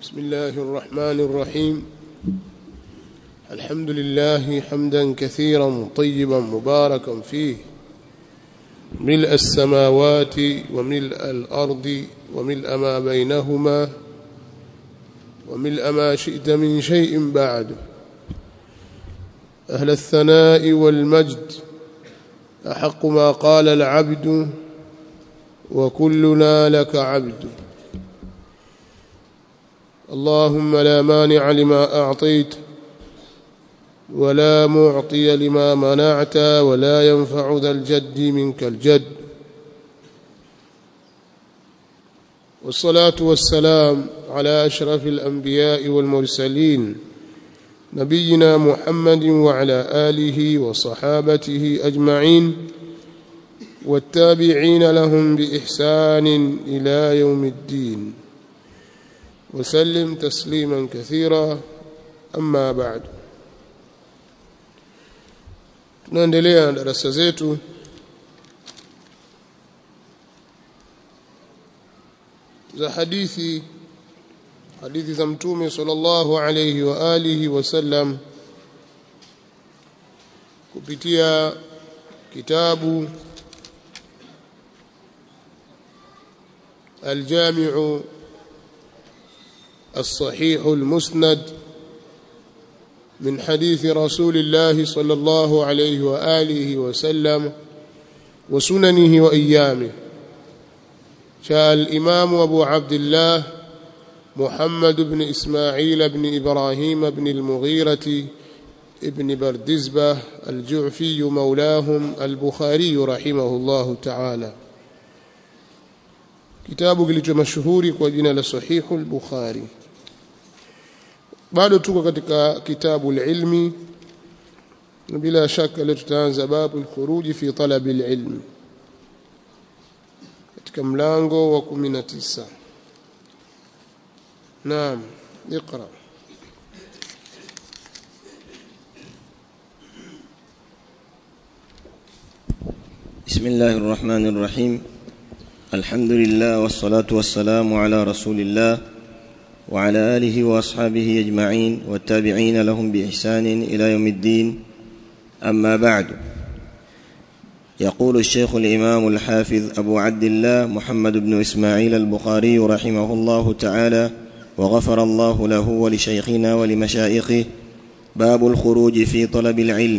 بسم الله الرحمن الرحيم الحمد لله حمدا كثيرا طيبا مباركا فيه ملء السماوات وملء الأرض وملء ما بينهما وملء ما شئت من شيء بعد أهل الثناء والمجد أحق ما قال العبد وكلنا لك عبد اللهم لا مانع لما أعطيت ولا معطي لما منعت ولا ينفع ذا الجد منك الجد والصلاة والسلام على أشرف الأنبياء والمرسلين نبينا محمد وعلى آله وصحابته أجمعين والتابعين لهم بإحسان إلى يوم الدين وسلم تسليما كثيرا أما بعد tunaendelea na darasa zetu za hadithi hadithi za mtume sallallahu alayhi wa alihi wasallam kupitia kitabu الجامع الصحيح المسند من حديث رسول الله صلى الله عليه وآله وسلم وسننه وأيامه شاء الإمام أبو عبد الله محمد بن إسماعيل بن إبراهيم بن المغيرة ابن بردزبة الجعفي مولاهم البخاري رحمه الله تعالى kitabu kilicho mashuhuri kwa jina la sahihu al-bukhari bado tuko katika kitabu al-ilmi bila shaka leo tutaanza babu al-khuruj fi talab al-ilm katika mlango wa 19 naam اقرا بسم الله الرحمن الرحيم الحمد لله والصلاة والسلام على رسول الله وعلى آله وأصحابه أجمعين والتابعين لهم بإحسان إلى يوم الدين أما بعد يقول الشيخ الإمام الحافظ أبو عبد الله محمد بن إسماعيل البخاري رحمه الله تعالى وغفر الله له ولشيخنا ولمشائخه باب الخروج في طلب العلم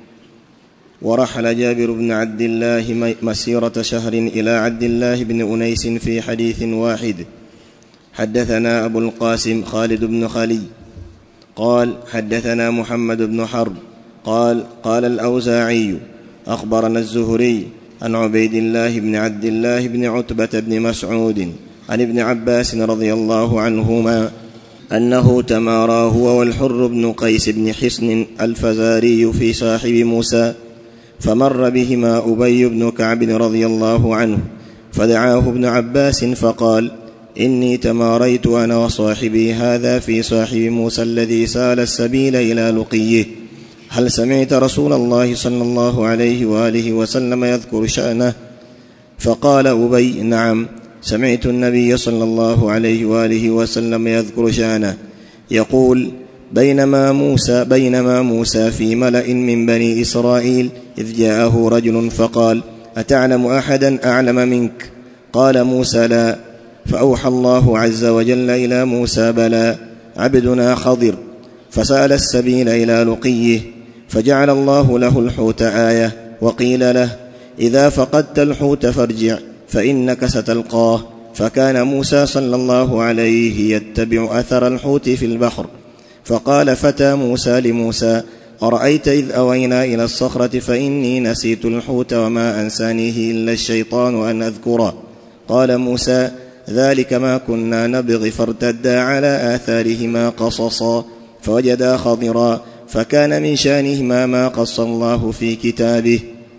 ورحل جابر بن عبد الله مسيرة شهر إلى عبد الله بن أنيس في حديث واحد حدثنا أبو القاسم خالد بن خلي قال حدثنا محمد بن حرب قال قال الأوزاعي أخبرنا الزهري عن عبيد الله بن عبد الله بن عتبة بن مسعود عن ابن عباس رضي الله عنهما أنه تمارى هو والحر بن قيس بن حصن الفزاري في صاحب موسى فمر بهما أبي بن كعب رضي الله عنه فدعاه ابن عباس فقال إني تماريت أنا وصاحبي هذا في صاحب موسى الذي سال السبيل إلى لقيه هل سمعت رسول الله صلى الله عليه وآله وسلم يذكر شأنه فقال أبي نعم سمعت النبي صلى الله عليه وآله وسلم يذكر شأنه يقول بينما موسى بينما موسى في ملأ من بني إسرائيل إذ جاءه رجل فقال أتعلم أحدا أعلم منك قال موسى لا فأوحى الله عز وجل إلى موسى بلى عبدنا خضر فسأل السبيل إلى لقيه فجعل الله له الحوت آية وقيل له إذا فقدت الحوت فارجع فإنك ستلقاه فكان موسى صلى الله عليه يتبع أثر الحوت في البحر فقال فتى موسى لموسى أرأيت إذ أوينا إلى الصخرة فإني نسيت الحوت وما أنسانيه إلا الشيطان أن أذكره قال موسى ذلك ما كنا نبغي فارتدا على آثارهما قصصا فوجدا خضرا فكان من شانهما ما قص الله في كتابه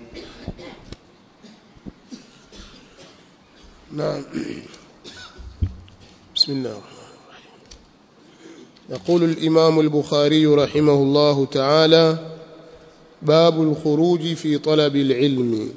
نعم بسم الله يقول الإمام البخاري رحمه الله تعالى باب الخروج في طلب العلم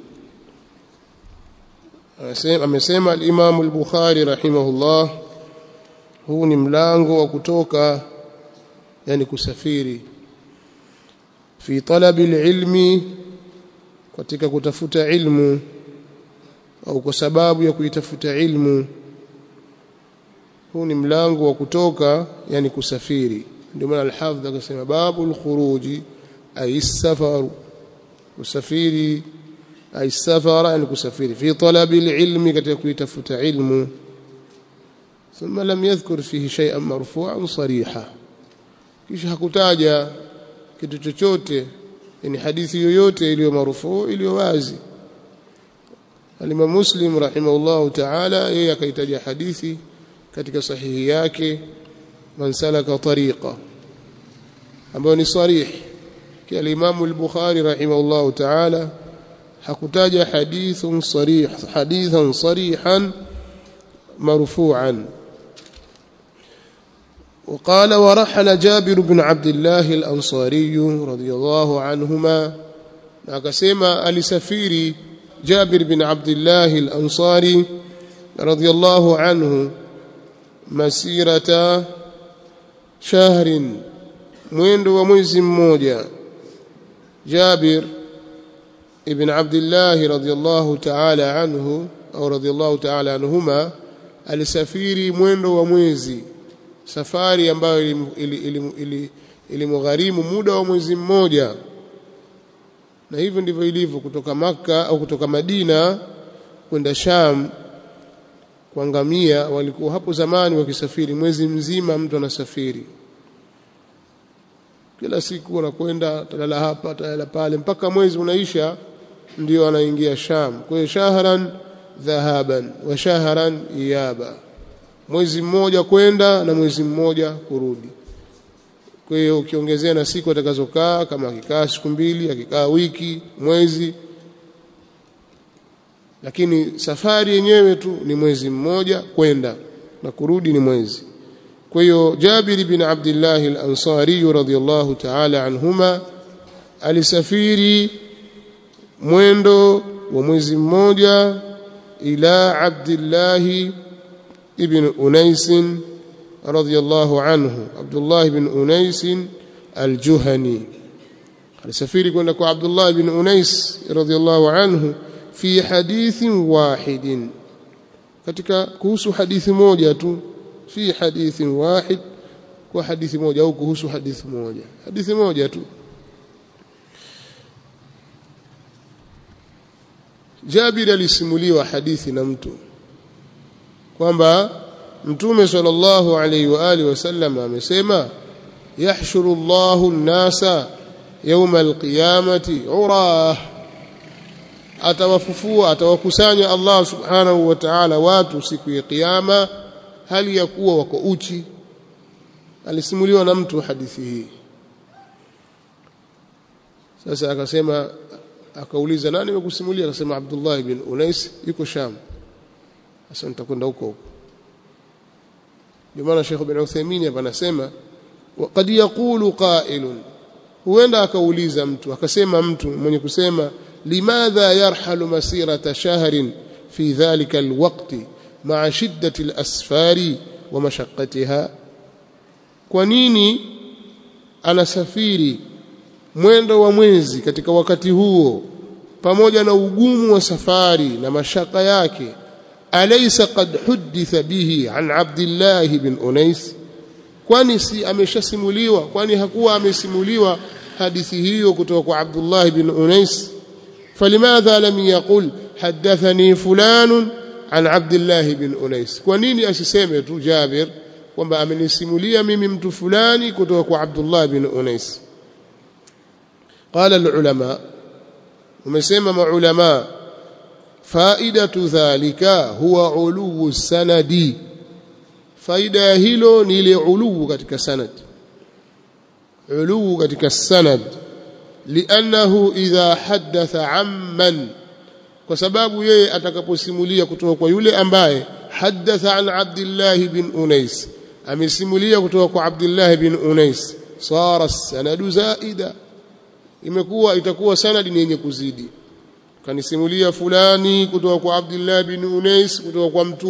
amesema amesema al-Imam al-Bukhari rahimahullah huu ni mlango wa kutoka yani kusafiri fi talabi ilmi katika kutafuta ilmu au kwa sababu ya kuitafuta ilmu huu ni mlango wa kutoka yani kusafiri ndio maana al-hafidh akasema babu al-khuruji ay safaru kusafiri ay safara yani kusafiri fi talabi al-ilmi katika kuitafuta ilmu ثم لم يذكر فيه شيئا مرفوعا صريحا kisha hakutaja kitu chochote yani hadithi yoyote iliyo marufuu iliyo wazi Al-Imam Muslim rahimahullah ta'ala yeye akaitaja hadithi katika sahihi yake man salaka tariqa ambayo ni sarih kia al-Imam al-Bukhari rahimahullah ta'ala hakutaja hadithun sarih hadithan sarihan marfu'an وقال ورحل جابر بن عبد الله الأنصاري رضي الله عنهما akasema alisafiri Jabir bin Abdullah al-Ansari radiyallahu anhu masirata shahrin mwendo wa mwezi mmoja Jabir ibn Abdullah radiyallahu ta'ala anhu au radiyallahu ta'ala anhuma alisafiri mwendo wa mwezi safari ambayo ilimgharimu muda wa mwezi mmoja na hivyo ndivyo ilivyo kutoka maka au kutoka Madina kwenda Sham kwa ngamia walikuwa hapo zamani wakisafiri mwezi mzima mtu anasafiri kila siku anakwenda talala hapa talala pale mpaka mwezi unaisha ndio anaingia Sham kwa hiyo shahran dhahaban wa shahran iyaba mwezi mmoja kwenda na mwezi mmoja kurudi kwa hiyo ukiongezea na siku atakazokaa kama akikaa siku mbili akikaa wiki mwezi lakini safari yenyewe tu ni mwezi mmoja kwenda na kurudi ni mwezi kwa hiyo Jabir bin Abdullah al-Ansari radhiyallahu ta'ala anhuma alisafiri mwendo wa mwezi mmoja ila Abdullah ibn Unais radhiyallahu anhu Abdullah ibn Unais al-Juhani alisafiri kwenda kwa Abdullah ibn Unais radhiyallahu anhu fi hadithin wahidin katika kuhusu hadithi moja tu fi hadithin wahid kwa hadithi moja au kuhusu hadithi moja hadithi moja tu Jabir alisimuliwa hadithi na mtu kwamba Mtume sallallahu alaihi wa alihi wasallam amesema yahshuru Allahu an-nasa yawma al-qiyamati urah atawafufua atawakusanya Allah subhanahu wa ta'ala watu siku ya kiyama hali ya kuwa wako uchi alisimuliwa na mtu hadithi hii sasa akasema akauliza nani amekusimulia akasema Abdullah ibn Unais yuko Sham sasa nitakwenda huko huko ndio maana Sheikh bin Uthaymeen hapa anasema qad yaqulu qa'ilun huenda akauliza mtu akasema mtu mwenye kusema limadha yarhalu masirata shahrin fi dhalika alwaqti ma'a shiddati alasfari wa mashaqqatiha kwa nini anasafiri mwendo wa mwezi katika wakati huo pamoja na ugumu wa safari na mashaka yake alaysa qad huditha bihi an Abdullah bin Unais kwani si ameshasimuliwa kwani hakuwa amesimuliwa hadithi hiyo kutoka kwa Abdullah bin Unais falimadha lam yaqul hadathani fulan an Abdullah bin Unais kwa nini asiseme tu Jabir kwamba amenisimulia mimi mtu fulani kutoka kwa Abdullah bin Unais قال العلماء ومسمى علماء فائدة ذلك هو علو السند فائدة hilo ni ile uluu katika sanad uluu katika sanad لأنه إذا حدث عمن kwa sababu yeye atakaposimulia kutoka kwa yule ambaye hadatha an Abdullah bin Unais amesimulia kutoka kwa Abdullah bin Unais sara sanadu zaida imekuwa itakuwa sanadi ni yenye kuzidi kanisimulia fulani kutoka kwa Abdullah bin Unais kutoka kwa mtume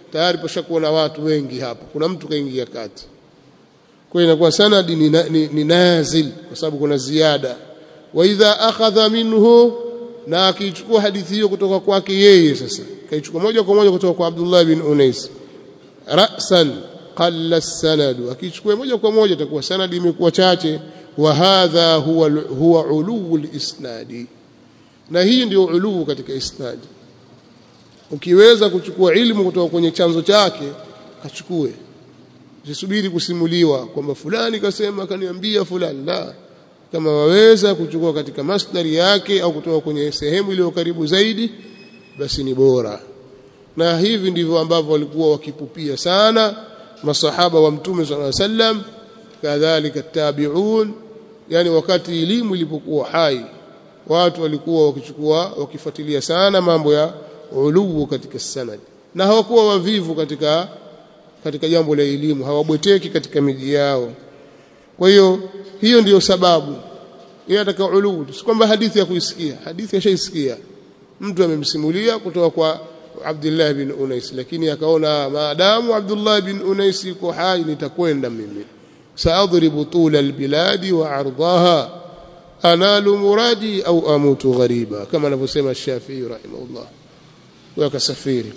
tayari pashakuwa na watu wengi hapo kuna mtu kaingia kati kwa hiyo inakuwa sanadi ni, ni, ni nazil kwa sababu kuna ziada wa idha akhadha minhu na akichukua hadithi hiyo kutoka kwake yeye sasa kaichukua moja kwa moja kutoka kwa Abdullah bin Unais ra'san qalla sanadu akichukua moja kwa moja itakuwa sanadi imekuwa chache wa hadha huwa huwa uluu al-isnadi na hii ndio uluu katika isnadi ukiweza kuchukua ilmu kutoka kwenye chanzo chake kachukue usisubiri kusimuliwa kwamba fulani kasema kaniambia fulani la kama waweza kuchukua katika masdari yake au kutoka kwenye sehemu iliyo karibu zaidi basi ni bora na hivi ndivyo ambavyo walikuwa wakipupia sana masahaba wa mtume sallallahu alaihi wasallam kadhalika tabi'un yani wakati elimu ilipokuwa hai watu walikuwa wakichukua wakifuatilia sana mambo ya uluu katika sanad na hawakuwa wavivu katika katika jambo la elimu hawabweteki katika miji yao kwa hiyo hiyo ndiyo sababu yeye ataka uluu si kwamba hadithi ya kuisikia hadithi ashaisikia mtu amemsimulia kutoka kwa Abdullah bin Unais lakini akaona maadamu Abdullah bin Unais yuko hai nitakwenda mimi saadribu tula albiladi wa ardaha analu muradi au amutu ghariba kama anavyosema Shafi'i rahimahullah wakasafiri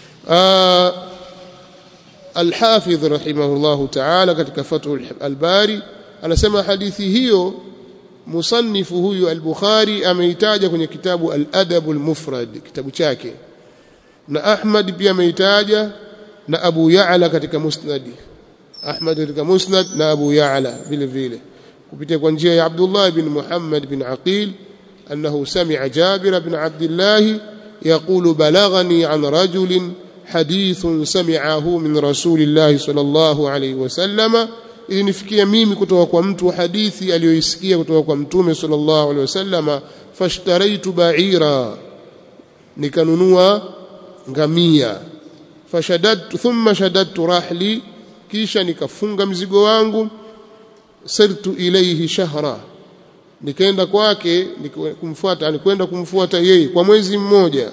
الحافظ رحمه الله تعالى katika Fathul Albari anasema hadithi hiyo musannifu huyu al-Bukhari ameitaja kwenye kitabu al-Adab al-Mufrad kitabu chake na Ahmad pia ameitaja na Abu Ya'la katika Musnad Ahmad katika Musnad na Abu Ya'la vile vile kupitia kwa njia ya Abdullah bin Muhammad bin Aqil annahu sami'a Jabir bin Abdullah يقول بلغني عن رجل حديث سمعه من رسول الله صلى الله عليه وسلم ilinifikia mimi kutoka kwa mtu hadithi aliyoisikia kutoka kwa mtume sallallahu alaihi wasallama fashtaraitu ba'ira nikanunua ngamia fashadadtu thumma shadadtu rahli kisha nikafunga mzigo wangu sirtu ilayhi shahra nikaenda kwake kumfuata alikwenda kumfuata yeye kwa mwezi mmoja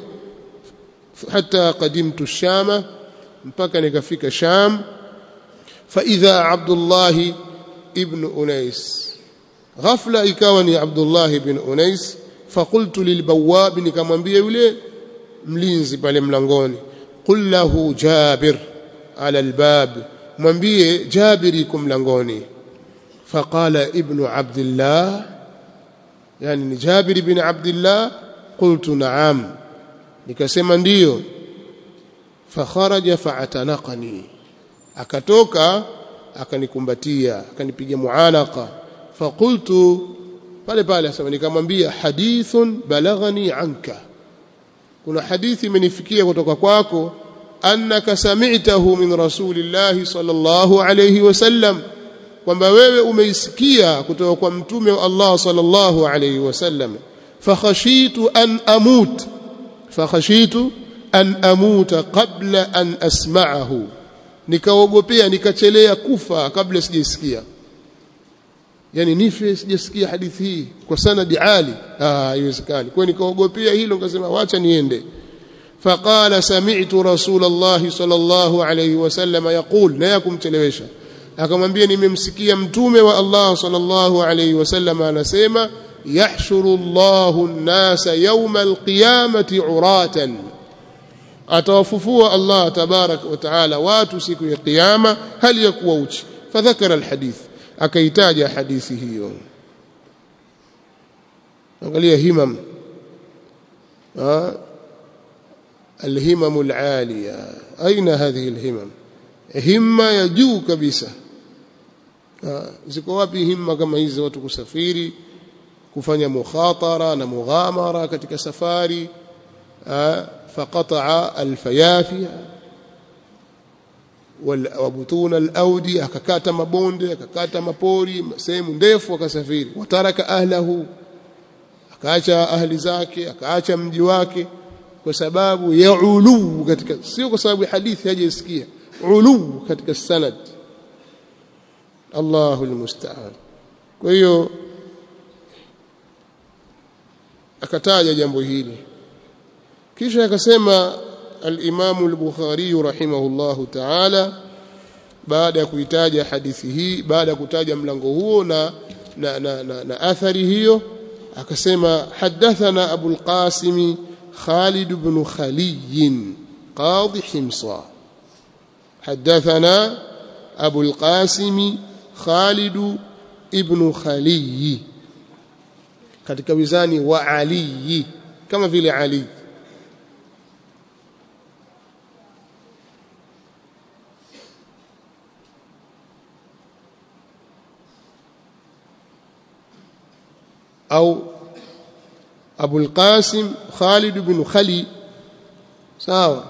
hata qadimtu shama mpaka nikafika sham فاذا عبد الله ابن انيس غفله ikawa ni Abdullah ibn Unais فقلت للبواب nikamwambia yule mlinzi pale mlangoni qul lahu jabir ala albab mwambie jabir yuko mlangoni فقال ابن عبد الله yani ni Jabir bin Abdullah qultu na'am nikasema ndiyo fakharaja fa'atanaqani akatoka akanikumbatia akanipiga muanaka faqultu pale pale asema nikamwambia hadithun balaghani anka kuna hadithi imenifikia kutoka kwako annaka sami'tahu min rasulillahi sallallahu alayhi wasallam kwamba wewe umeisikia kutoka kwa mtume wa Allah sallallahu alayhi wasallam fakhashitu an amut fakhashitu an amuta qabla an asma'ahu nikaogopea nikachelea kufa kabla sijasikia yani nife sijasikia hadithi hii kwa sanadi ali ah haiwezekani kwa nikaogopea hilo nikasema wacha niende faqala sami'tu rasulullah sallallahu alayhi wasallam yaqul na yakumchelewesha akamwambia nimemsikia mtume wa Allah sallallahu alayhi wasallam anasema yahshuru Allahu an-nasa yawma al-qiyamati uratan atawafufua Allah tabarak wa taala watu siku ya kiyama hali ya kuwa uchi fadhakara alhadith akaitaja hadithi hiyo angalia himam الهمم العالية أين هذه الهمم همة ya juu kabisa ziko wapi himma kama hizi watu kusafiri kufanya mukhatara na mughamara katika safari فقطع الفيافي وبطون الاودي akakata mabonde akakata mapori sehemu ndefu akasafiri wataraka ahlahu akaacha ahli zake akaacha mji wake kwa sababu ya ulu katika sio kwa sababu hadithi hajasikia ulu katika sanad Allahu almusta'an kwa hiyo akataja jambo hili kisha akasema al-Imam al-Bukhari rahimahullahu ta'ala baada ya kuitaja hadithi hii baada ya kutaja mlango huo na na, na, na, na athari hiyo akasema hadathana Abu al-Qasim Khalid ibn Khaliy qadi Himsa hadathana Abu al-Qasim Khalid ibn Khaliy katika wizani wa Ali kama vile Ali au Abu al-Qasim Khalid ibn Khali sawa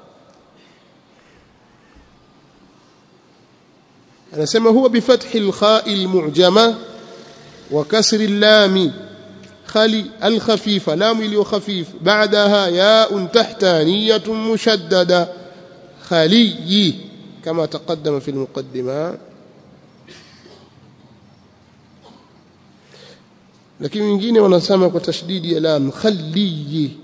anasema huwa bifathi al-kha'i al-mu'jama wa kasri al-lam khali al-khafifa lam iliyo khafif ba'daha ya'un tahtaniyatun mushaddada khali kama taqaddama fi al-muqaddimah lakini wengine wanasema kwa tashdidi ya lam khalli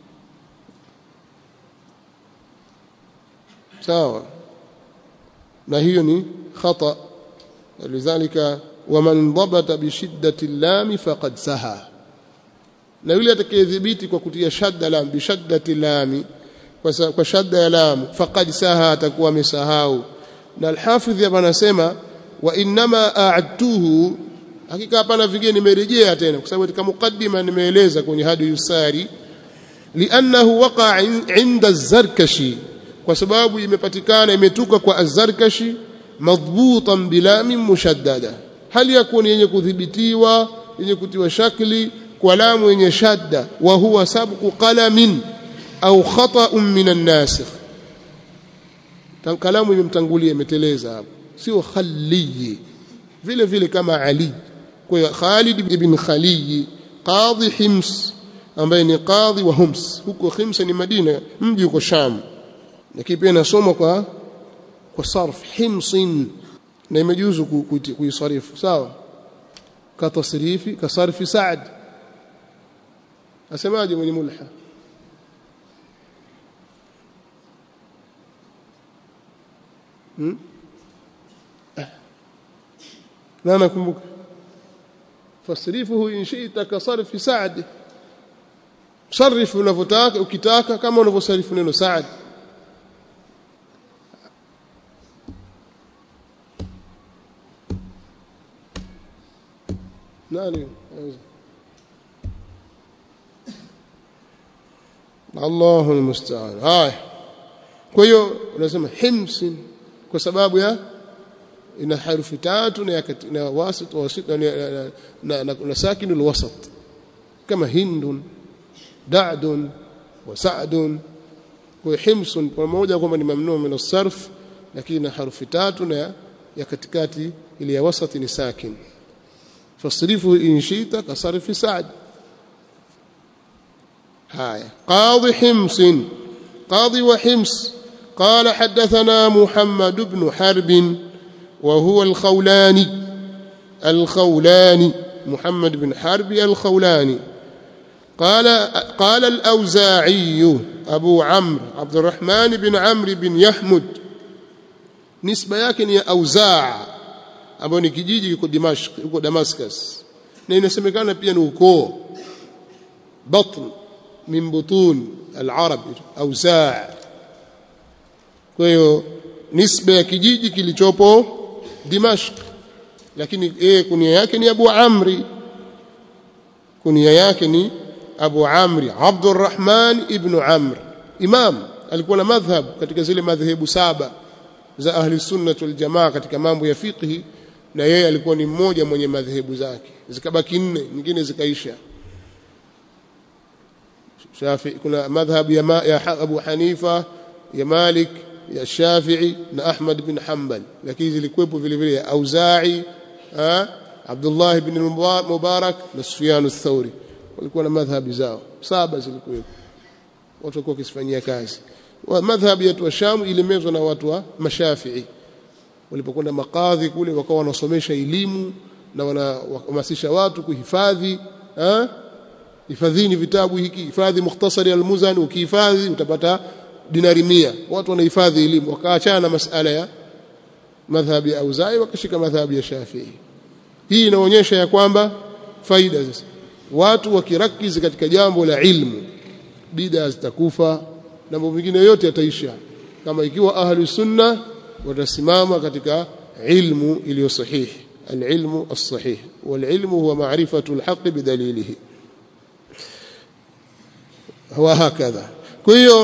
sawa na hiyo ni khata lidhalika waman dhabata bishiddati lam faqad saha na yule atakayedhibiti kwa kutia shadda lam bishaddati lam kwa shadda ya lam faqad saha atakuwa amesahau na alhafidh hapa anasema wa inma a'adtuhu hakika hapana vingine nimerejea tena kwa sababu katika mukaddima nimeeleza kwenye hadi yusari li'annahu waqa inda az-zarkashi kwa sababu imepatikana imetuka kwa az-zarkashi madhbutan bilamin mushaddada hali ya kuwa yenye kudhibitiwa yenye kutiwa shakli kwa lamu yenye shadda wa huwa sabqu qalamin au khata'un min an-nasikh kalamu imemtangulia imeteleza hapo sio khaliyi vile vile kama ali kwa Khalid ibn Khaliy qadhi Hims ambaye ni qadhi wa Hums huko Hims ni Madina mji uko Sham lakini pia nasoma kwa kwa sarf Himsin na imejuzu kuisarifu sawa ka tasrifi ka sarfi Saad asemaje mwenye mulha hmm? na nakumbuka fasrifuhu in shi'ta ka sarfi Saad sarif unavyotaka ukitaka kama unavyosarifu neno Saad nani Allahu almusta'an haya kwa hiyo unasema himsin kwa sababu ya ina harufi tatu na na wasit wasit na na, na, na sakin alwasat kama hindun da'dun wa sa'dun kwa himsun pamoja kwamba ni mamnuu min as-sarf lakini na harufi tatu na ya katikati ile ya wasati ni sakin fasrifu in shita ka sarfi sa'd haya qadhi himsin qadhi wa hims قال حدثنا محمد بن حرب وهو الخولاني الخولاني محمد بن حرب الخولاني قال قال الأوزاعي أبو عمرو عبد الرحمن بن عمرو بن يحمد نسبة yake ni Auzaa ambao ni kijiji kiko Dimashq huko Damascus na inasemekana pia ni ukoo batn min butun al-arab Auzaa kwa hiyo nisba ya kijiji kilichopo Dimashq lakini yeye kunia yake ni Abu Amri kunia yake ni Abu Amri Abdurrahman ibn Amr imam alikuwa na madhhab katika zile madhehebu saba za ahli sunna wal jamaa katika mambo ya fiqhi na yeye alikuwa ni mmoja mwenye madhehebu zake zikabaki nne nyingine zikaisha Shafi kuna madhhab ya, ma, ya Abu Hanifa ya Malik ya Shafi'i na Ahmad bin Hanbal lakini zilikuwepo vile vile ya Auza'i Abdullah ibn Mubarak na Sufyan ath-Thawri walikuwa na madhhabi zao saba zilikuwepo watu walikuwa wakisifanyia kazi madhhabi yetu wa Sham ilimezwa na watu wa Mashafi'i walipokwenda makadhi kule wakawa wanasomesha elimu na wanahamasisha watu kuhifadhi hifadhini vitabu hiki hifadhi mukhtasari al-Muzani ukihifadhi utapata dinari mia watu wanahifadhi elimu wakaachana na masala ya madhhabi ya Auzai wakashika madhhabi ya Shafii hii inaonyesha ya kwamba faida sasa watu wakirakizi katika jambo la ilmu bid'a zitakufa na mambo mengine yote yataisha kama ikiwa ahlu sunna watasimama katika ilmu iliyo sahihi العلم الصحيح والعلم هو معرفة الحق بدليله هو هكذا كيو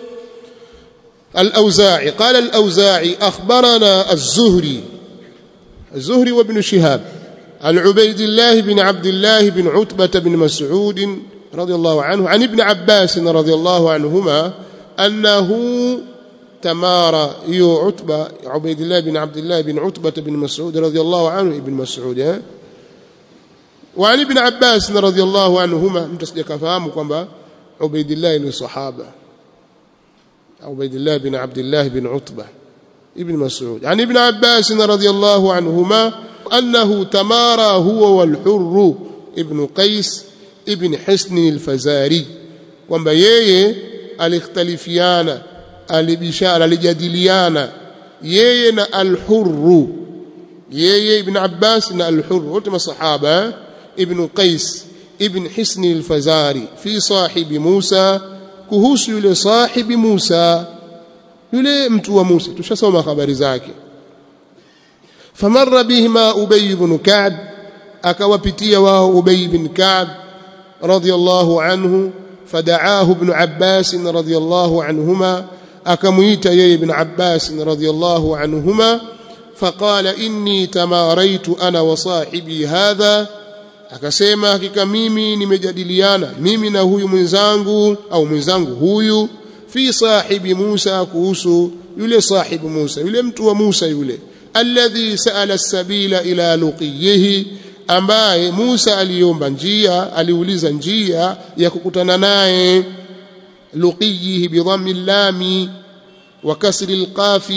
الأوزاعي قال الأوزاعي أخبرنا الزهري الزهري وابن شهاب عن عبيد الله بن عبد الله بن عتبة بن مسعود رضي الله عنه عن ابن عباس رضي الله عنهما أنه تمارى يو عتبة عبيد الله بن عبد الله بن عتبة بن مسعود رضي الله عنه ابن مسعود وعن ابن عباس رضي الله عنهما متصدق فهموا كما عبيد الله بن صحابة عبيد الله بن عبد الله بن عتبة ابن مسعود عن ابن عباس رضي الله عنهما أنه تمارى هو والحر ابن قيس ابن حسن الفزاري kwamba yeye alikhtalifiana alibishana alijadiliana yeye na al-Hurr yeye ibn Abbas na al-Hurr wote masahaba ibn Qais ibn Hisn al-Fazari fi sahibi Musa kuhusu yule sahibi Musa yule mtu wa Musa tushasoma habari zake famarra bihima Ubay ibn Ka'b akawapitia wao Ubay ibn Ka'b radiyallahu anhu fada'ahu ibn Abbas radiyallahu anhuma akamuita yeye ibn Abbas radhiyallahu anhuma faqala inni tamaraitu ana wa sahibi hadha akasema hakika mimi nimejadiliana mimi na huyu mwenzangu au mwenzangu huyu fi sahibi Musa kuhusu yule sahibi Musa yule mtu wa Musa yule alladhi saala sabila ila luqiyihi ambaye Musa aliomba njia aliuliza njia ya kukutana naye لقيه بضم اللام وكسر القاف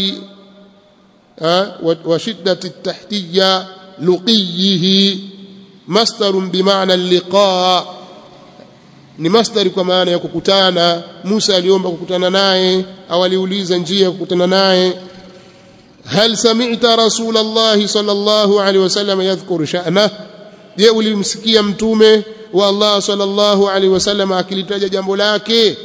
وشدة التحتية لقيه مصدر بمعنى اللقاء ni masdari kwa maana ya kukutana Musa aliomba kukutana naye au aliuliza njia ya kukutana naye hal sami'ta rasulullah sallallahu alaihi wasallam yadhkuru sha'na je ulimsikia mtume wa Allah sallallahu alaihi wasallam akilitaja jambo lake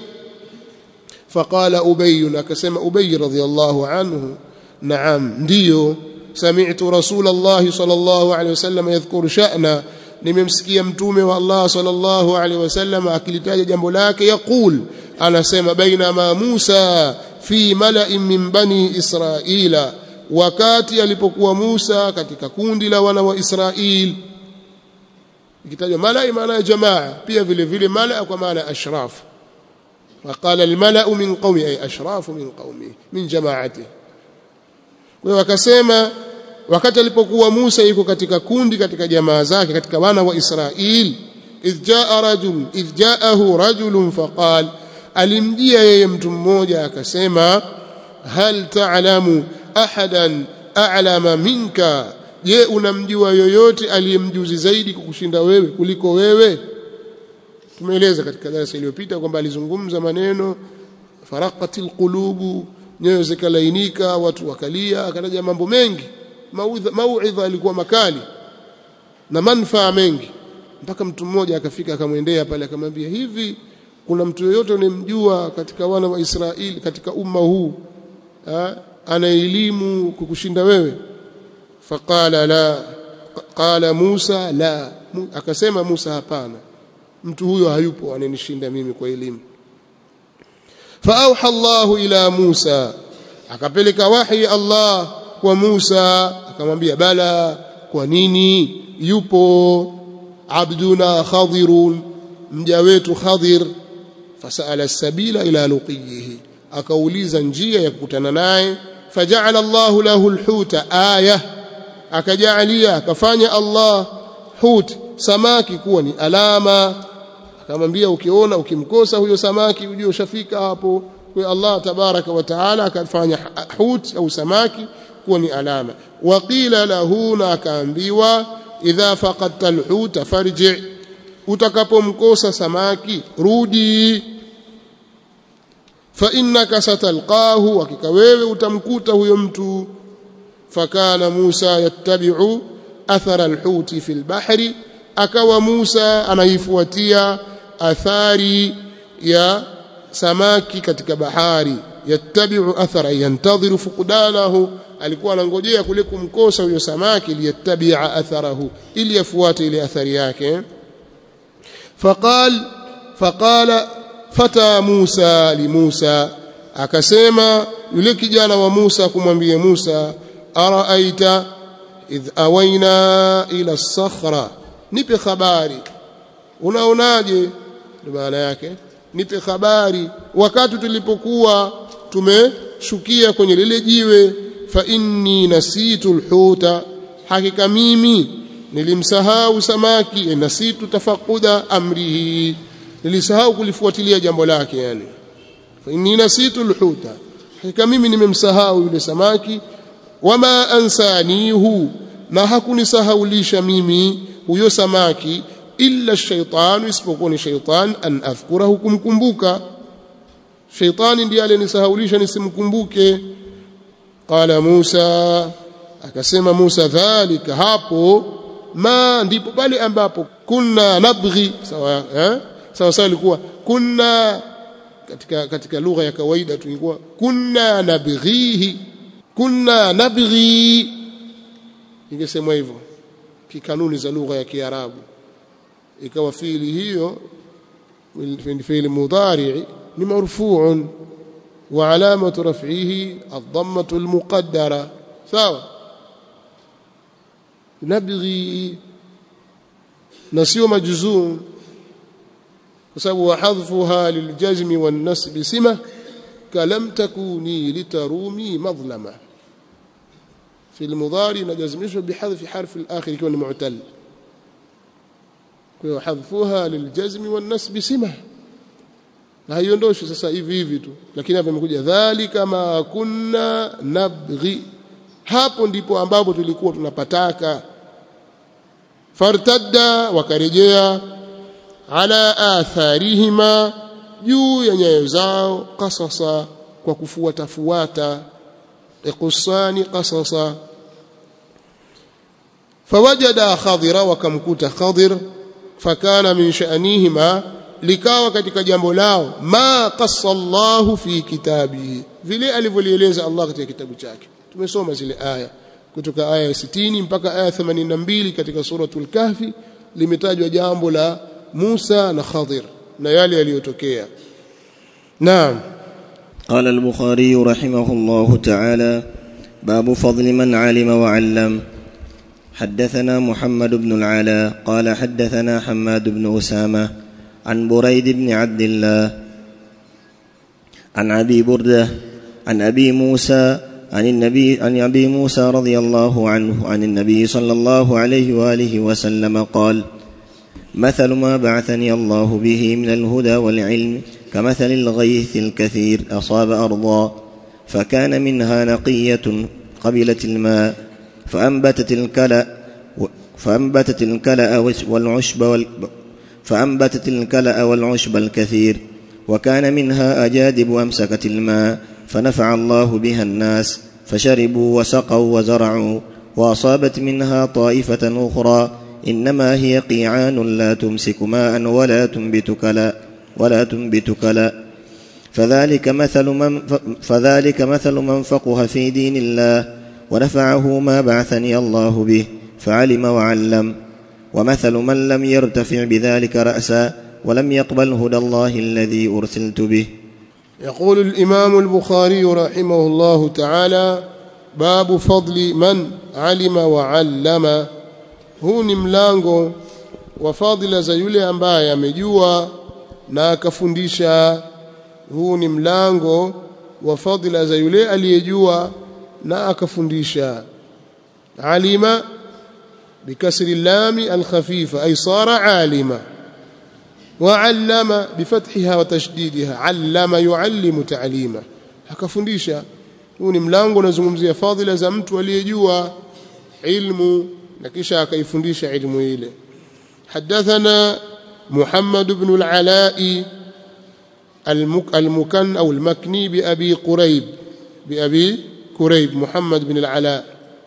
فقال أبي أكسم أبي رضي الله عنه نعم ديو سمعت رسول الله صلى الله عليه وسلم يذكر شأنا nimemsikia mtume wa Allah sallallahu alaihi wasallam akilitaja jambo lake yaqul anasema bainama Musa fi mala'in min bani Israila wakati alipokuwa Musa katika kundi la wana wa Israil ikitajwa mala'i maana ya jamaa pia vile vile mala'a kwa maana ashraf وقال الملأ من قومه أي أشراف من قومه من جماعته wakasema wakati alipokuwa Musa yuko katika kundi katika jamaa zake katika wana wa Israil idh jaa rajul idh jaahu rajulun faqal alimjia yeye mtu mmoja akasema hal ta'lamu ahadan a'lama minka je unamjua yoyote aliyemjuzi zaidi kukushinda wewe kuliko wewe tumeeleza katika darasa iliyopita kwamba alizungumza maneno faraqatil qulubu nyoyo zikalainika watu wakalia akataja mambo mengi mauidha alikuwa makali na manfaa mengi mpaka mtu mmoja akafika akamwendea pale akamwambia hivi kuna mtu yoyote unemjua katika wana wa Israeli katika umma huu ana elimu kukushinda wewe faqala la qala Musa la akasema Musa hapana mtu huyo hayupo ananishinda mimi kwa elimu faauha Allahu ila Musa akapeleka wahi Allah kwa Musa akamwambia bala kwa nini yupo abduna khadirun mja wetu khadir fasala sabila ila luqiyihi akauliza njia ya kukutana naye faja'ala Allahu lahu alhuta aya akajalia akafanya Allah hut samaki kuwa ni alama akamwambia ukiona ukimkosa huyo samaki ujue ushafika hapo kwa Allah tabaraka wa taala akafanya hut au samaki kuwa ni alama waqila lahu na akaambiwa idha faqadta alhut farji utakapomkosa samaki rudi fa innaka satalqahu hakika wewe utamkuta huyo mtu fakana Musa yattabi'u athara alhuti fi albahri akawa Musa anaifuatia athari ya samaki katika bahari yattabi'u athara yantadhiru fuqdanahu alikuwa anangojea kule kumkosa huyo samaki liyattabi'a atharahu ili afuate ile athari yake faqal faqala fata Musa li Musa akasema yule kijana wa Musa kumwambia Musa araaita idh awaina ila sakhra nipe habari unaonaje maana yake nipe habari wakati tulipokuwa tumeshukia kwenye lile jiwe fa inni nasitu alhuta hakika mimi nilimsahau samaki nasitu tafaquda amrihi nilisahau kulifuatilia jambo lake yani fa inni nasitu alhuta hakika mimi nimemsahau yule samaki wama ansanihu na hakunisahaulisha mimi huyo samaki illa shaitanu isipokuwa ni shaitan an adhkurahu kumkumbuka shaitani ndiye aliyenisahaulisha nisimkumbuke qala Musa akasema Musa dhalika hapo ma ndipo pale ambapo kunna nabghi sawa eh sawa sawa ilikuwa kunna katika katika lugha ya kawaida tulikuwa kunna nabghihi kunna nabghi ingesemwa hivyo kikanuni za lugha ya Kiarabu ikawa fiili hiyo fiili mudhari ni marfu'un wa alamatu raf'ihi ad-dammatu al-muqaddara sawa nabghi na sio majzum kwa sababu wahadhfuha liljazmi wan-nasb sima kalam takuni litarumi madlama في المضارع نجزمشه بحذف حرف الآخر يكون معتل وحذفها للجزم والنسب سمة na haiondoshi sasa hivi hivi tu lakini hapa imekuja dhalika ma kunna nabghi hapo ndipo ambapo tulikuwa tunapataka fartadda wakarejea ala atharihima juu ya nyayo zao qasasa kwa kufuata fuata iqusani qasasa fawajada khadira wakamkuta khadir fakana min sha'nihima likawa katika jambo lao ma qassa Allahu fi kitabihi vile alivyolieleza Allah katika kitabu chake tumesoma zile aya kutoka aya ya 60 mpaka aya 82 katika suratul kahfi limetajwa jambo la Musa na Khadir na yale yaliyotokea naam قال البخاري رحمه الله تعالى باب فضل من علم وعلم حدثنا محمد بن العلاء قال حدثنا حماد بن اسامه عن بريد بن عبد الله عن ابي برده عن ابي موسى عن النبي عن ابي موسى رضي الله عنه عن النبي صلى الله عليه واله وسلم قال مثل ما بعثني الله به من الهدى والعلم كمثل الغيث الكثير اصاب ارضا فكان منها نقيه قبلت الماء فانبتت الكلا فانبتت الكلا والعشب وال فأنبتت الكلأ والعشب الكثير وكان منها أجادب أمسكت الماء فنفع الله بها الناس فشربوا وسقوا وزرعوا وأصابت منها طائفة أخرى إنما هي قيعان لا تمسك ماء ولا تنبت كلا ولا تنبت كلا فذلك مثل من فذلك مثل من فقه في دين الله ونفعه ما بعثني الله به فعلم وعلم ومثل من لم يرتفع بذلك رأسا ولم يقبل هدى الله الذي أرسلت به يقول الإمام البخاري رحمه الله تعالى باب فضل من علم وعلم huu ni mlango wa fadhila za yule ambaye amejua na akafundisha huu ni mlango wa fadhila za yule aliyejua na akafundisha alima بكسر اللام الخفيفة أي صار عالما وعلم بفتحها وتشديدها علم يعلم تعليما akafundisha huu ni mlango unazungumzia fadhila za mtu aliyejua ilmu na kisha akaifundisha ilmu ile حدثنا محمد بن العلاء المكن أو المكني بأبي قريب بأبي كريب محمد بن العلاء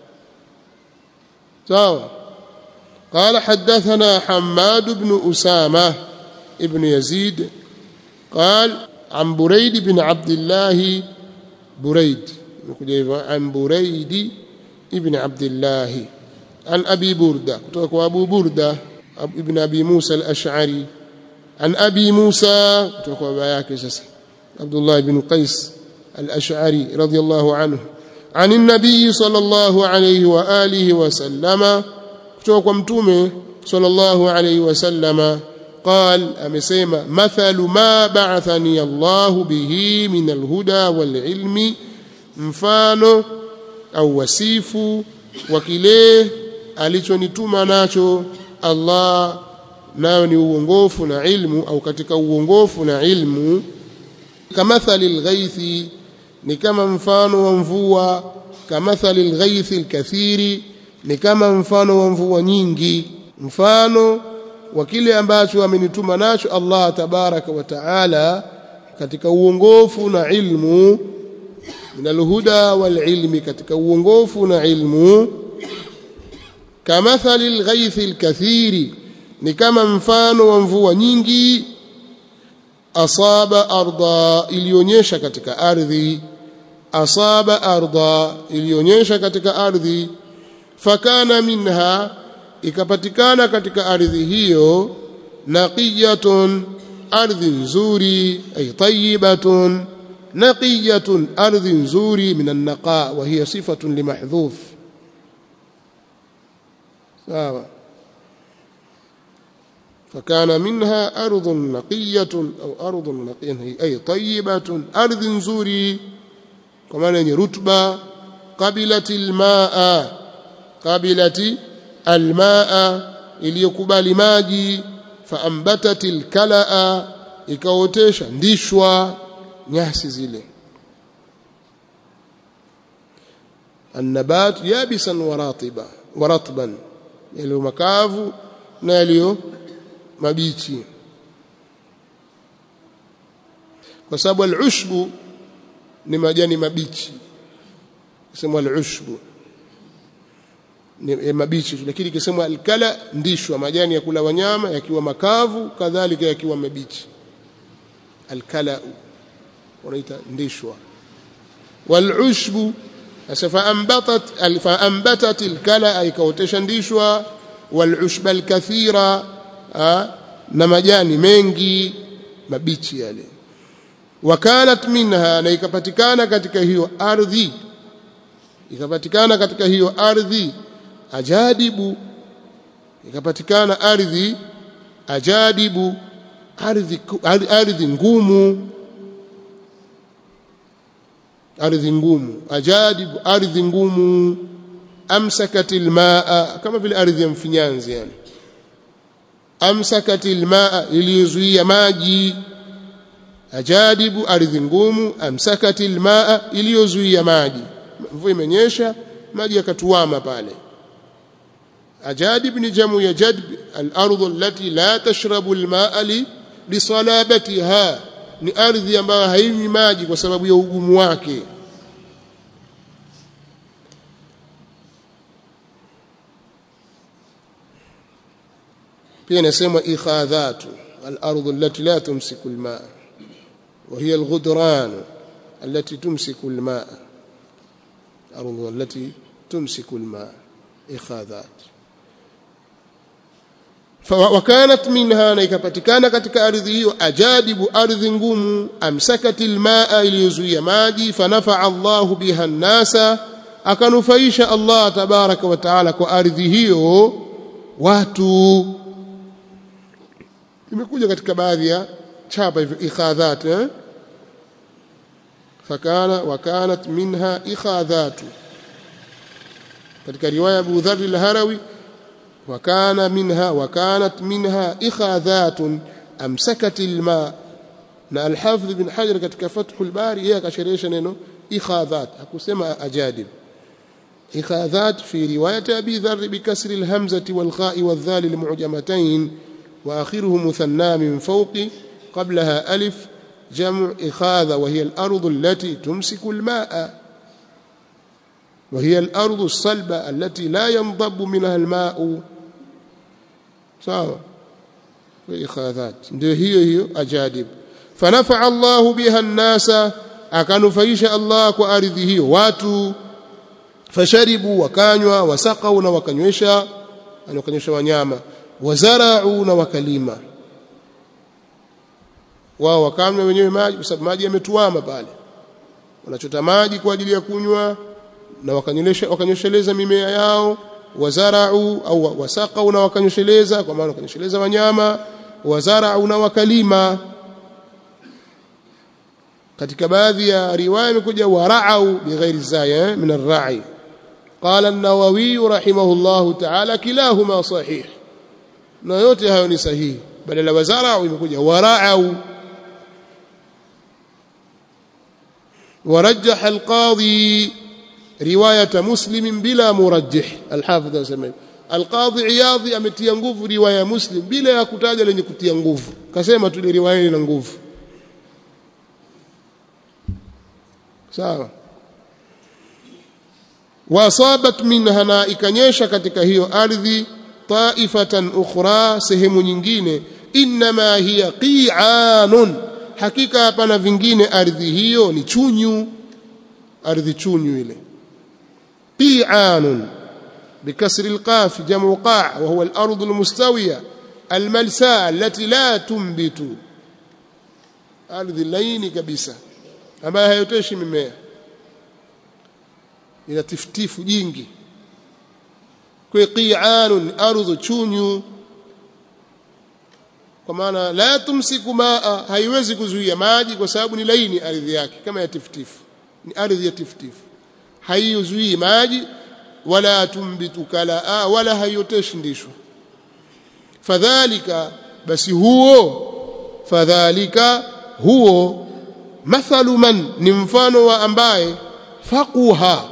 سواء قال حدثنا حماد بن أسامة ابن يزيد قال عن بريد بن عبد الله بريد عن بريد ابن عبد الله عن أبي بردة كتوك أبو بردة ابن أبي موسى الأشعري عن أبي موسى كتوك عبد الله بن قيس الأشعري رضي الله عنه عن النبي صلى الله عليه وآله وسلم كتوك متومه صلى الله عليه وسلم قال أمسيما مثل ما بعثني الله به من الهدى والعلم mfano au wasifu wa kile alichonituma nacho Allah nayo ni uongofu na ilmu au katika uongofu na ilmu kamathali alghaithi ni kama mfano wa mvua kamathali alghaithi alkathiri ni kama mfano wa mvua nyingi mfano wa kile ambacho amenituma nacho Allah tabaraka wa taala katika uongofu na ilmu min alhuda walilmi katika uongofu na ilmu kamathali alghaithi alkathiri ni kama mfano wa mvua nyingi asaba arda ilionyesha katika ardhi asaba arda ilionyesha katika ardhi fakana minha ikapatikana katika ardhi hiyo naqiyatun ardhi nzuri ay tayyibatun naqiyatun ardhi nzuri min an-naqa wa hiya sifatun limahdhuf sawa فكان منها أرض نقية أو أرض نقية أي طيبة أرض نزوري كمان رتبة قبلت الماء قبلت الماء iliyokubali maji faambatat alkalaa ikaotesha ndishwa nyasi zile annabat yabisan waratiba waratban yaliyo makavu na yaliyo mabichi kwa sababu al-ushbu ni majani mabichi sema al-ushbu ni mabichi lakini kisemwa al-kala ndishwa majani ya kula wanyama yakiwa makavu kadhalika yakiwa mabichi al-kala wanaita ndishwa wal-ushbu فأنبتت فأنبتت الكلأ ikaotesha ndishwa wal-ushba al-kathira na majani mengi mabichi yale wakanat minha na ikapatikana katika hiyo ardhi ikapatikana katika hiyo ardhi ajadibu ikapatikana ardhi ajadibu ardhi ardhi ngumu ardhi ngumu ajadibu ardhi ngumu amsakatil maa kama vile ardhi ya mfinyanzi yani amsakat almaa iliyozuia maji ajadibu ardhi ngumu amsakat almaa iliyozuia maji mvua imenyesha maji yakatuama pale ajadib ni jamu ya jadb al-ardh allati la tashrabu al-ma'a li lisalabatiha ni ardhi ambayo hainywi maji kwa sababu ya ugumu wake pia inasema ikhadhatu al-ardh allati la tumsiku al-ma'a wa hiya al-ghudran allati tumsiku al-ma'a الأرض التي تمسك الماء إخاذات وكانت منها نيكpatikana katika ardhi hiyo ajadibu ardhi ngumu amsakati almaa iliyozuia maji fanafa Allah biha an-nasa akanufaisha Allah tabaraka wa taala kwa ardhi hiyo watu imekuja katika baadhi ya chapa hivyo ikhadhat eh fakana wakanat minha ikhadhatu katika riwaya Abu Dharr al-Harawi wakana minha wakanat minha ikhadhatun amsakat al-ma na al-Hafidh ibn Hajar katika Fathul Bari yeye akasherehesha neno ikhadhat hakusema ajadib ikhadhat fi riwayat Abi Dharr bikasri al-hamzati wal-kha'i wal-dhal al-mu'jamatayn wa akhiruhu muthanna min fawqi qablaha alif جمع إخاذة وهي الأرض التي تمسك الماء وهي الأرض الصلبة التي لا ينضب منها الماء sawa ikhadhat ndio hiyo hiyo ajadib fanafa Allah biha an-nasa akanufaisha Allah kwa ardhi hiyo watu fasharibu wakanywa wasaqau na wakanywesha wakanywesha wanyama wazarau na wakalima wao wakanywa wenyewe maji kwa sababu maji yametuama pale wanachota maji kwa ajili ya kunywa na wakanywesha wakanyosheleza mimea yao wazarau au wasaqau na wakanyosheleza kwa maana wakanyosheleza wanyama wazarau na wakalima katika baadhi ya riwaya imekuja warau bighairi zaya min ar-ra'i qala an-nawawi rahimahullah ta'ala kilahuma sahih na yote hayo ni sahihi badala wazarau imekuja warau ورجح القاضي روايه مسلم بلا مرجح الحافظ anasema القاضي عياض ametia nguvu riwaya muslim bila ya kutaja lenye kutia nguvu kasema tu riwaya ina nguvu sawa wasabat minha na ikanyesha katika hiyo ardhi taifatan ukhra sehemu nyingine inma hiya qi'anun hakika hapana vingine ardhi hiyo ni chunyu ardhi chunyu ile qi'anun بكسر القاف جمع قاع وهو الأرض المستوية الملساء التي لا تنبت أرض اللين كبسة ambayo hayoteshi mimea ina tiftifu jingi kwa qi'anun ardhu chunyu kwa maana la tumsiku maa haiwezi kuzuia maji kwa sababu ni laini ardhi yake kama ya tiftifu ni ardhi ya tiftifu haizuii maji wala tumbitu kalaa wala haioteshi ndisho fadhalika basi huo fadhalika huo mathalu man ni mfano wa ambaye faquha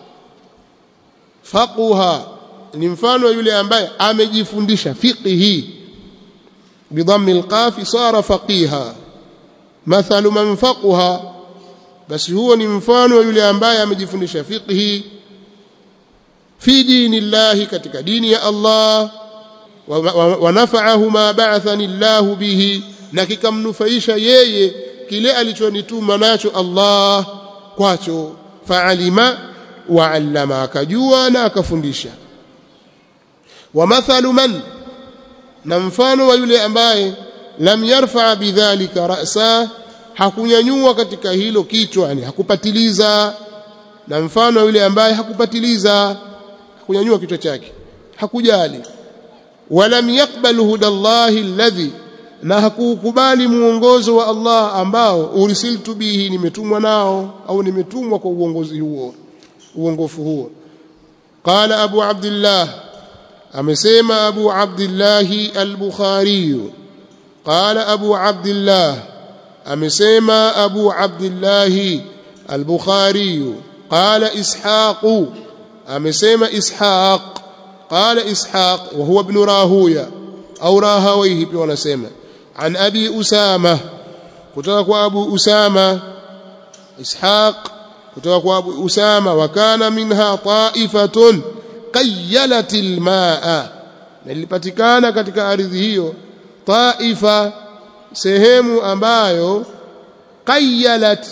faquha ni mfano wa yule ambaye amejifundisha fiqhi bidhammi alqaf sara faqiha mathalu man faquha basi huo ni mfano wa yule ambaye amejifundisha fiqhi fi dinillahi katika dini ya Allah wa nafa'ahu ma ba'athani Allah bihi na kikamnufaisha yeye kile alichonituma nacho Allah kwacho fa'alima wa 'allama akajua na akafundisha wa mathalu man na mfano wa yule ambaye lam yarfa bidhalika ra'sa hakunyanyua katika hilo kichwa yani hakupatiliza na mfano wa yule ambaye hakupatiliza hakunyanyua kichwa chake hakujali walam yaqbal hudallahi alladhi na hakukubali muongozo wa Allah ambao ursiltu bihi nimetumwa nao au nimetumwa kwa uongozi huo uongofu huo qala abu abdullah amesema abu abdullah al-bukhari qala abu abdullah amesema abu abdullah al-bukhari qala ishaq amesema ishaq qala ishaq wa huwa ibn rahuya au rahawayhi pia wanasema عن أبي أسامة كتوك أبو أسامة إسحاق كتوك أبو أسامة وكان منها طائفة قيلت الماء nilipatikana katika ardhi hiyo taifa sehemu ambayo qayalat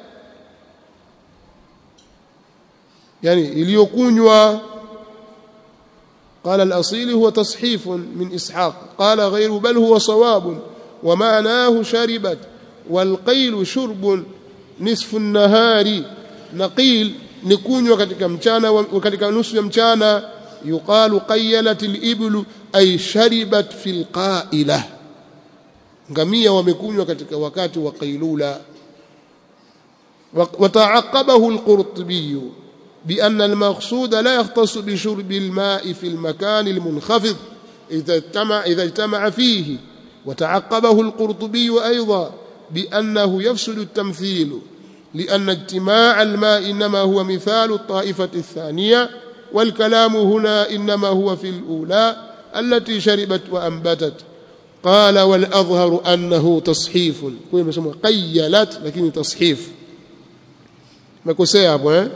yani iliyokunywa قال الأصيل هو تصحيف من إسحاق قال غير بل هو صواب ومعناه شربت والقيل شرب نصف النهار نقيل نكون katika mchana katika nusu ya mchana yuqalu qayalat al-iblu ay sharibat fil qailah ngamia wamekunywa katika wakati wa qailula وتعقبه القرطبي بأن المقصود لا يختص بشرب الماء في المكان المنخفض إذا اجتمع, إذا اجتمع فيه وتعقبه القرطبي أيضا بأنه يفسد التمثيل لأن اجتماع الماء إنما هو مثال الطائفة الثانية والكلام هنا إنما هو في الأولى التي شربت وأنبتت قال والأظهر أنه تصحيف كوي مسمى قيلت لكن تصحيف مكوسي أبو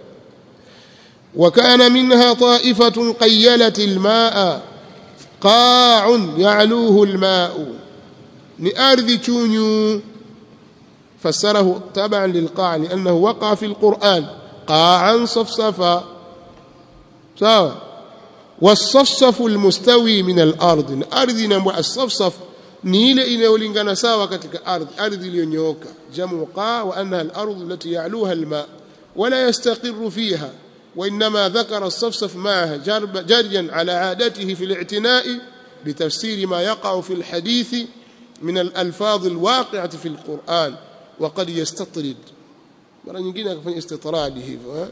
وكان منها طائفة قيلت الماء قاع يعلوه الماء لأرض تونيو فسره تبعا للقاع لأنه وقع في القرآن قاعا صفصفا سواء والصفصف المستوي من الأرض الأرض نمو الصفصف نيل inayolingana sawa katika ardhi ardhi iliyonyooka jamu qa wa annaha al-ardh allati ya'luha al-ma wala yastaqirru fiha وإنما ذكر الصفصف معها جريا على عادته في الاعتناء بتفسير ما يقع في الحديث من الألفاظ الواقعة في القرآن وقد يستطرد مرة nyingine akafanya istitradi hivyo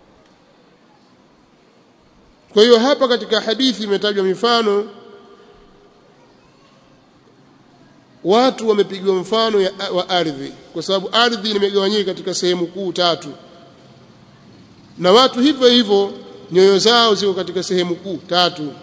kwa hiyo hapa katika hadithi imetajwa mifano watu wamepigwa mfano ya, wa ardhi kwa sababu ardhi imegawanyika katika sehemu kuu tatu na watu hivyo hivyo nyoyo zao ziko katika sehemu kuu tatu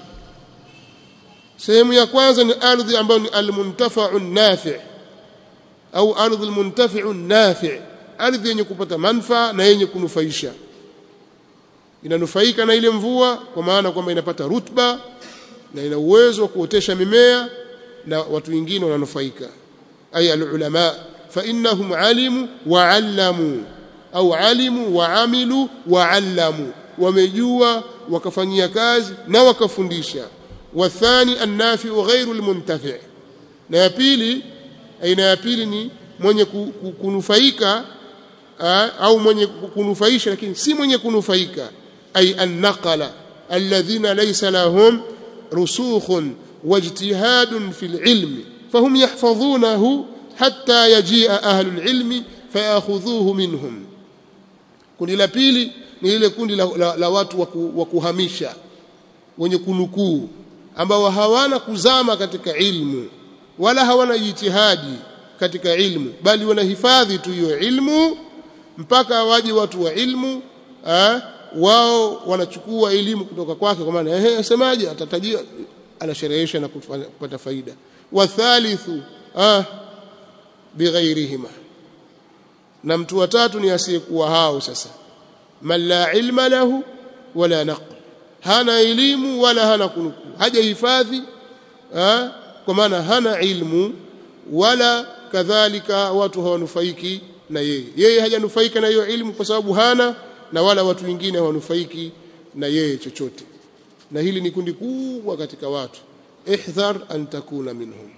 sehemu ya kwanza ni ardhi ambayo ni almuntafa'u nafi' au ardhi almuntafi'u nafi' ardhi yenye kupata manufaa na yenye kunufaisha inanufaika na ile mvua kwa maana kwamba inapata rutba na ina uwezo wa kuotesha mimea na watu wengine wananufaika ay alulama fa innahum alimu wa allamu au alimu wa amilu wa allamu wamejua wakafanyia kazi na wakafundisha wathani annafi'u ghairu almuntafi' na ya pili aina ya pili ni mwenye kunufaika au mwenye kunufaisha lakini si mwenye kunufaika ay annaqala alladhina laysa lahum rusukhun wajtihadun fil ilmi fahum yahfazunahu hatta yajia ahlul ilmi fayakhudhuhu minhum kundi la pili ni ile kundi la, la, la watu wa kuhamisha wenye kunukuu ambao hawana kuzama katika ilmu wala hawana jitihadi katika ilmu bali wanahifadhi tu hiyo ilmu mpaka waje watu wa ilmu ha? wao wanachukua elimu kutoka kwake kwa maana ehe asemaje atatajia anasherehesha na kupata faida wathalithu ah bighairihima na mtu wa tatu ni asiyekuwa hao sasa man la ilma lahu wala naql hana elimu wala hana kunukuu hajahifadhi kwa maana hana ilmu wala kadhalika watu hawanufaiki na yeye yeye hajanufaika na hiyo ilmu kwa sababu hana na wala watu wengine hawanufaiki na yeye chochote na hili ni kundi kubwa katika watu ihdhar an takuna minhum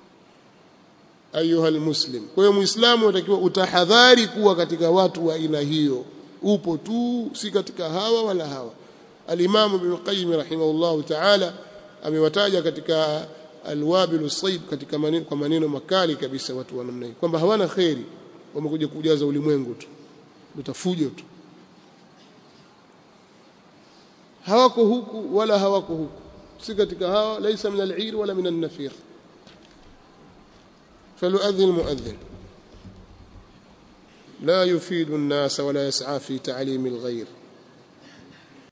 ayuha almuslim kwa hiyo muislamu unatakiwa utahadhari kuwa katika watu wa aina hiyo upo tu si katika hawa wala hawa al-Imam Ibn Qayyim rahimahullahu ta'ala amewataja katika alwabil sayyib katika maneno kwa maneno makali kabisa watu wa namna hii kwamba hawana khairi wamekuja kujaza ulimwengu tu utafujo tu hawako huku wala hawako huku si katika hawa laysa min al-'ir wala min an-nafir فليؤذن المؤذن لا يفيد الناس ولا يسعى في تعليم الغير